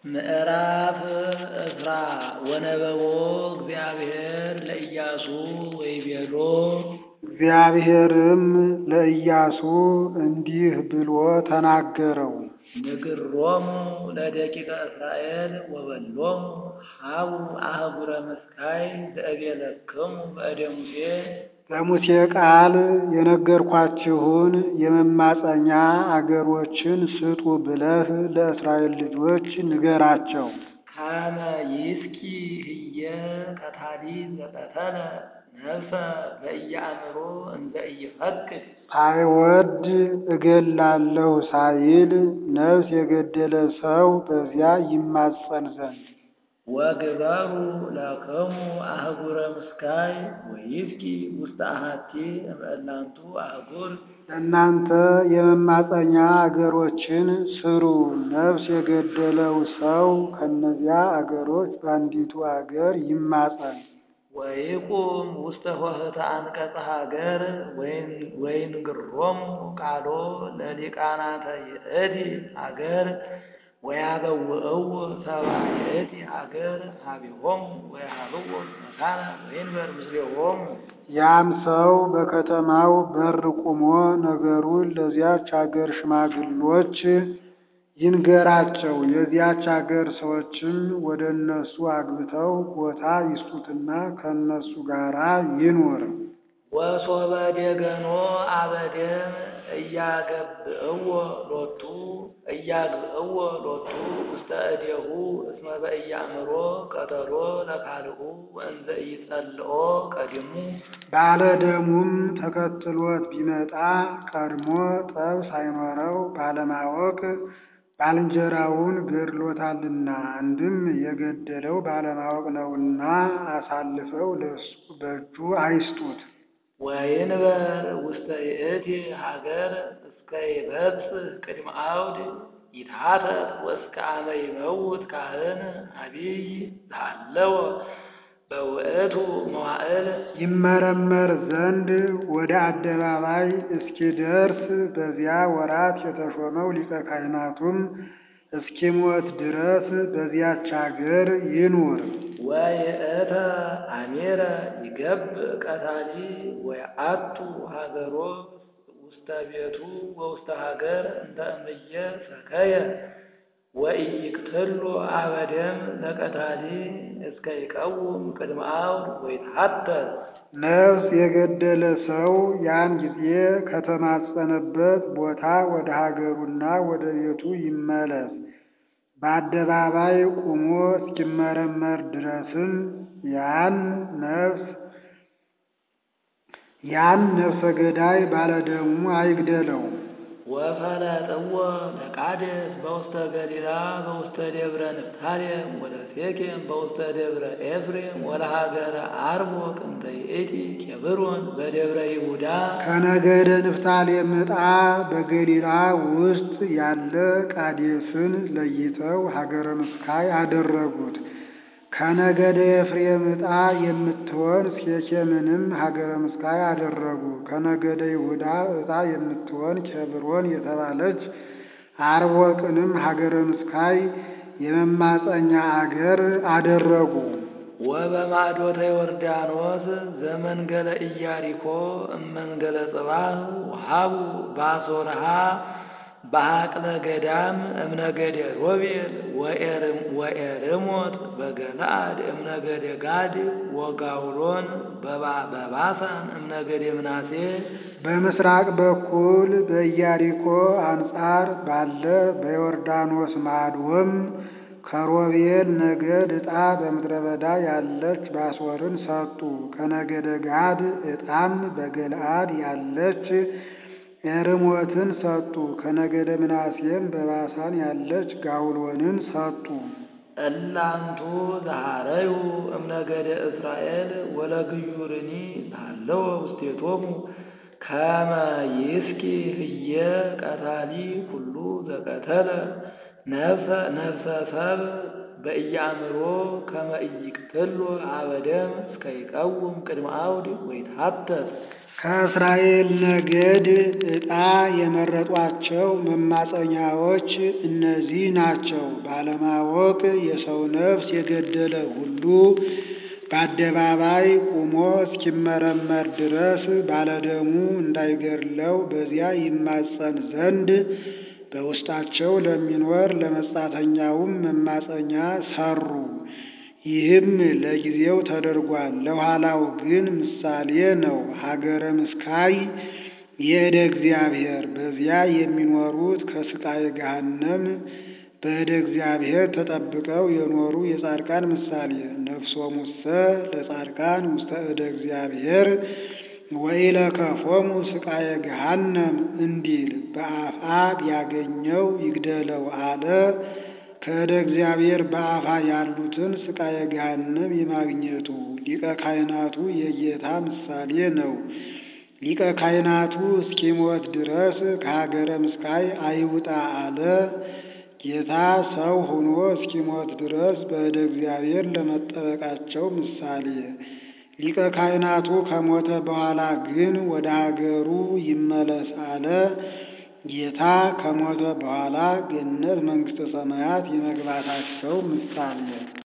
ምዕራፍ ዕስራ ወነበቦ እግዚአብሔር ለኢያሱ ወይቤሎ እግዚአብሔርም ለኢያሱ እንዲህ ብሎ ተናገረው። ንግሮሙ ለደቂቀ እስራኤል ወበሎሙ ሀቡ አህጉረ መስካይ ዘእቤለክሙ በእደ ሙሴ በሙሴ ቃል የነገርኳችሁን የመማፀኛ አገሮችን ስጡ ብለህ ለእስራኤል ልጆች ንገራቸው። ካመ ይስኪ ህየ ቀታሊ ዘቀተለ ነፍሰ በኢየአእምሮ እንዘ ኢይፈቅድ ሳይወድ እገላለሁ ሳይል ነፍስ የገደለ ሰው በዚያ ይማጸን ዘንድ ወግበሩ ለክሙ አህጉረ ምስካይ ወይስኪ ውስተ አሐቲ እምእላንቱ አህጉር እናንተ የመማፀኛ አገሮችን ስሩ። ነፍስ የገደለው ሰው ከእነዚያ አገሮች በአንዲቱ አገር ይማፀን። ወይቁም ውስተ ኆኅተ አንቀጸ ሀገር ወይንግሮሙ ቃሎ ለሊቃናተ ይእቲ ሀገር ወያበውእው ሰብአ ይእቲ ሀገር ሀቢሆሙ ወያሃብዎ መካነ ወይንበር ምስሌሆሙ ያም ሰው በከተማው በር ቆሞ ነገሩን ለዚያች አገር ሽማግሎች ይንገራቸው። የዚያች አገር ሰዎችም ወደ እነሱ አግብተው ቦታ ይስጡትና ከእነሱ ጋር ይኑር። ወሶበ ደገኖ አበደም እያገብእዎ ሎቱ እያግብእዎ ሎቱ ውስተ እዴሁ እስመ በኢያእምሮ ቀተሎ ለካልኡ ወእንዘ ኢጸልኦ ቀዲሙ ባለደሙም ተከትሎት ቢመጣ ቀድሞ ጠብ ሳይኖረው ባለማወቅ ባልንጀራውን ገድሎታልና፣ አንድም የገደለው ባለማወቅ ነውና አሳልፈው ለእሱ በእጁ አይስጡት። ወይንበር ውስተ ይእቲ ሀገር እስከ ይበጽሕ ቅድመ አውድ ይትሐተት ወእስከ አመ ይመውት ካህን አቢይ ዘሃለወ በውእቱ መዋዕል ይመረመር ዘንድ ወደ አደባባይ እስኪደርስ በዚያ ወራት የተሾመው ሊቀ ካህናቱም እስኪሞት ድረስ በዚያች አገር ይኑር። ወይእተ አሜረ ይገብእ ቀታሊ ወይአቱ ሀገሮ ውስተ ቤቱ ወውስተ ሀገር እንተ እምየ ሰከየ ወኢይቅትሎ አበደም ለቀታሊ እስከ ይቀውም ቅድመ አውድ ወይትሐተት ነፍስ የገደለ ሰው ያን ጊዜ ከተማጸነበት ቦታ ወደ ሀገሩና ወደ ቤቱ ይመለስ። በአደባባይ ቆሞ እስኪመረመር ድረስም ያን ነፍስ ያን ነፍሰ ገዳይ ባለደሙ አይግደለው። ወፈለጥዎ ለቃዴስ በውስተ ገሊላ በውስተ ደብረ ንፍታሌም ወለሴኬም በውስተ ደብረ ኤፍሬም ወለሀገረ አርቦቅ እንተ ይእቲ ኬብሮን በደብረ ይሁዳ ከነገደ ንፍታሌም ዕጣ በገሊላ ውስጥ ያለ ቃዴስን ለይተው ሀገረ ምስካይ አደረጉት። ከነገደ ኤፍሬም ዕጣ የምትሆን ሴኬምንም ሀገረ ምስካይ አደረጉ። ከነገደ ይሁዳ ዕጣ የምትሆን ኬብሮን የተባለች አርቦቅንም ሀገረ ምስካይ የመማፀኛ አገር አደረጉ። ወበማዕዶተ ዮርዳኖስ ዘመንገለ ኢያሪኮ እመንገለ ጽባህ ወሃቡ ባሶርሃ በሀቅለ ገዳም እምነገደ ሮቤል ወኤርሞት በገለአድ እምነገደ ጋድ ወጋውሎን በባሳን እምነገደ ምናሴ በምስራቅ በኩል በኢያሪኮ አንጻር ባለ በዮርዳኖስ ማዶም ከሮቤል ነገድ ዕጣ በምድረ በዳ ያለች ባሶርን ሰጡ። ከነገደ ጋድ ዕጣም በገለአድ ያለች ኤርሞትን ሰጡ። ከነገደ ምናሴም በባሳን ያለች ጋውሎንን ሰጡ። እላንቱ ዘሃረዩ እምነገደ እስራኤል ወለግዩርኒ ሃለወ ውስቴቶሙ ከመ ይስኪ ህየ ቀታሊ ኩሉ ዘቀተለ ነፍሰ ነፍሰ ሰብ በኢያእምሮ ከመ ኢይቅትሎ አበደም እስከ ይቀውም ቅድመ አውድ ወይትሐተት ከእስራኤል ነገድ ዕጣ የመረጧቸው መማፀኛዎች እነዚህ ናቸው። ባለማወቅ የሰው ነፍስ የገደለ ሁሉ በአደባባይ ቆሞ እስኪመረመር ድረስ ባለደሙ እንዳይገድለው በዚያ ይማፀን ዘንድ በውስጣቸው ለሚኖር ለመጻተኛውም መማፀኛ ሰሩ። ይህም ለጊዜው ተደርጓል፣ ለኋላው ግን ምሳሌ ነው። ሀገረ ምስካይ የእደ እግዚአብሔር በዚያ የሚኖሩት ከስቃየ ገሃነም በእደ እግዚአብሔር ተጠብቀው የኖሩ የጻድቃን ምሳሌ። ነፍሶሙሰ ለጻድቃን ውስተ እደ እግዚአብሔር ወኢለከፎሙ ስቃየ ገሃነም እንዲል በአፋ ቢያገኘው ይግደለው አለ። ከእደ እግዚአብሔር በአፋ ያሉትን ስቃየ ገሃነም የማግኘቱ ሊቀ ካህናቱ የጌታ ምሳሌ ነው። ሊቀ ካህናቱ እስኪሞት ድረስ ከሀገረ ምስካይ አይውጣ አለ። ጌታ ሰው ሆኖ እስኪሞት ድረስ በእደ እግዚአብሔር ለመጠበቃቸው ምሳሌ። ሊቀ ካህናቱ ከሞተ በኋላ ግን ወደ ሀገሩ ይመለስ አለ። ጌታ ከሞተ በኋላ ገነት መንግሥተ ሰማያት የመግባታቸው ምሳሌ